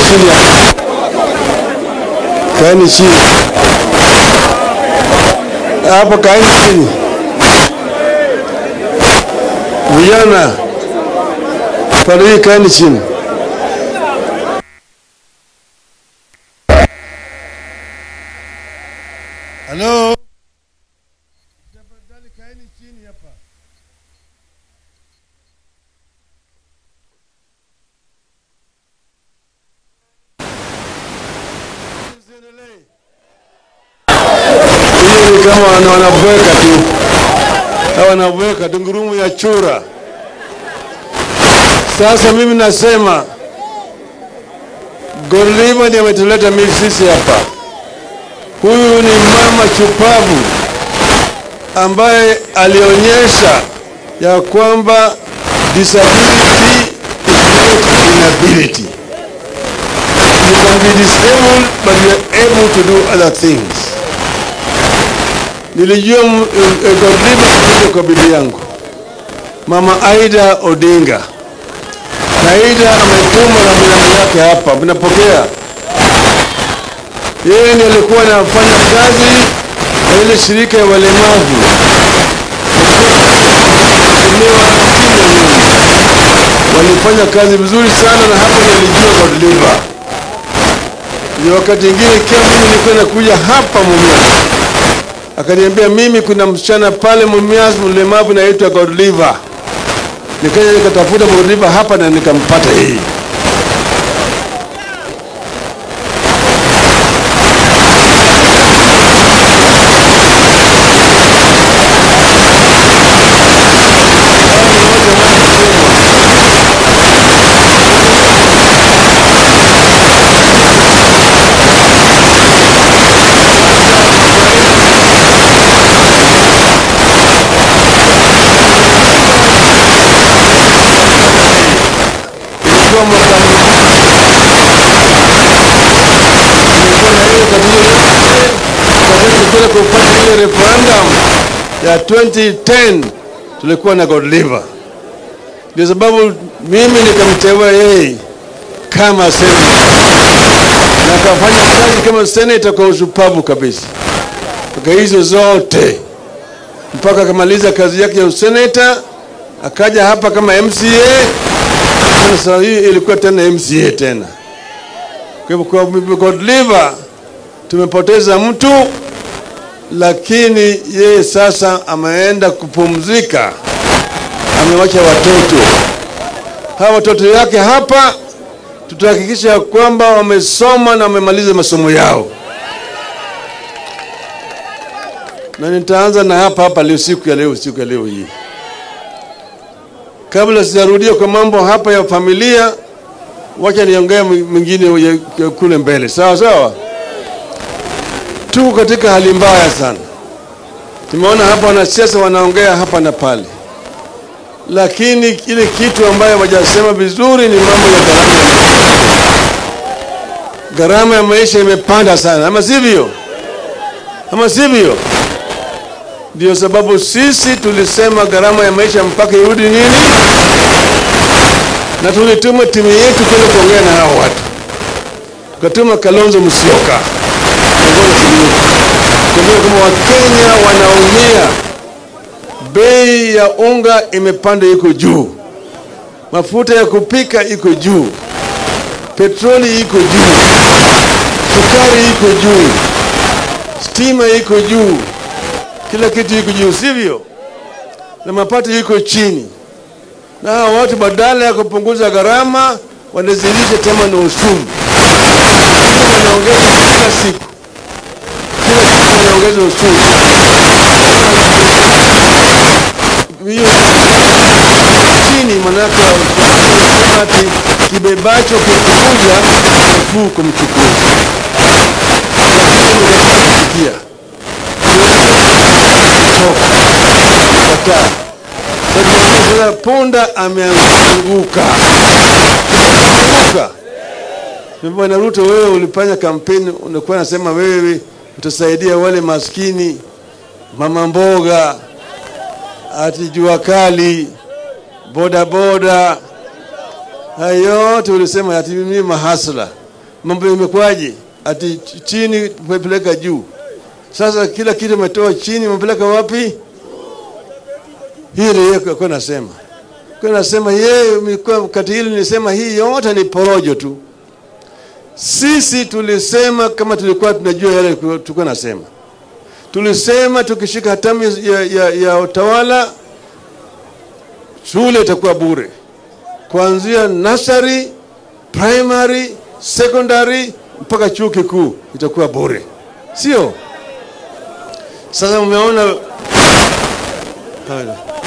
chini hapa. Kaeni chini hapo, kaeni chini. Vijana pale hii, kaeni chini. Halo, tafadhali kaeni chini hapa. Hiyo ni kama wana- wanabweka tu, Hawa wanabweka tu, ngurumo ya chura. Sasa mimi nasema Gorlima ndiye ametuleta mimi sisi hapa. Huyu ni mama chupavu ambaye alionyesha ya kwamba disability is not inability. You can be disabled but you are able to do other things. Nilijua m- eh, Godliver kuja kwa bibi yangu Mama Aida Odinga, na Aida ametuma na binamu yake hapa, mnapokea? Yeye ndiye alikuwa anafanya kazi na ile shirika ya walemavu Mheshimiwa Tina Nyoni. walifanya kazi vizuri sana, na hapo nilijua Godliver. Ndio wakati ingine ikiwa mimi nilikuwa nakuja hapa Mumias, akaniambia mimi kuna msichana pale Mumias mlemavu naitwa Godliver. Nikaja nikatafuta Godliver hapa na nikampata yeye. Ilikuwa mwaka Nilikuwa na yeye katika wakati tulikwenda kufanya ile referendum ya 2010 tulikuwa na Godliver. Ndio sababu mimi nikamteua yeye kama senator na akafanya kazi kama senator kwa ushupavu kabisa mpaka hizo zote mpaka akamaliza kazi yake ya useneta akaja hapa kama MCA. Sasa hii ilikuwa tena MCA tena. Kwa hivyo kwa Godliver tumepoteza mtu, lakini yeye sasa ameenda kupumzika, amewacha watoto. Hawa watoto yake hapa tutahakikisha kwamba wamesoma na wamemaliza masomo yao, na nitaanza na hapa hapa leo, siku ya leo, siku ya leo hii. Kabla sijarudia kwa mambo hapa ya familia, wacha niongee mwingine ya- ya kule mbele, sawa sawa. Tuko katika hali mbaya sana. Tumeona hapa wanasiasa wanaongea hapa na pale, lakini ile kitu ambayo wajasema vizuri ni mambo ya gharama ya maisha. Gharama ya maisha imepanda sana, ama sivyo? Ama sivyo? Ndio sababu sisi tulisema gharama ya maisha mpaka irudi nini, na tulituma timu yetu kwenda kuongea na hao watu, tukatuma Kalonzo Musyoka kuongoza timu yetu, kuambia kama Wakenya wanaumia, bei ya unga imepanda, iko juu, mafuta ya kupika iko juu, petroli iko juu, sukari iko juu, stima iko juu, kila kitu iko juu, sivyo? Na mapato iko chini, na hawa watu badala ya kupunguza gharama wanazidisha tena na ushuru. Wanaongeza kila siku, kila siku wanaongeza ushuru. Hiyo chini, manake wanasema ati kibebacho kikukuja nafuu kumchukua, lakini nimesikia kataa. Sasa punda ameanguka, ameanguka. Bwana Ruto, wewe ulifanya kampeni, unakuwa nasema wewe utasaidia wale maskini, mama mboga, ati jua kali, boda boda, hayo yote ulisema ati mimi mahasla. mambo yamekuwaje? Ati ch- chini umepeleka juu. Sasa kila kitu umetoa chini, umepeleka wapi? Hii ndio yeye kwa nasema kwa nasema yeye mlikuwa wakati hili nilisema hii yote ni porojo tu. Sisi tulisema kama tulikuwa tunajua yale tulikuwa nasema, tulisema tukishika hatamu ya, ya, ya utawala shule itakuwa bure kuanzia nursery, primary, secondary mpaka chuo kikuu itakuwa bure, sio? Sasa umeona Haya.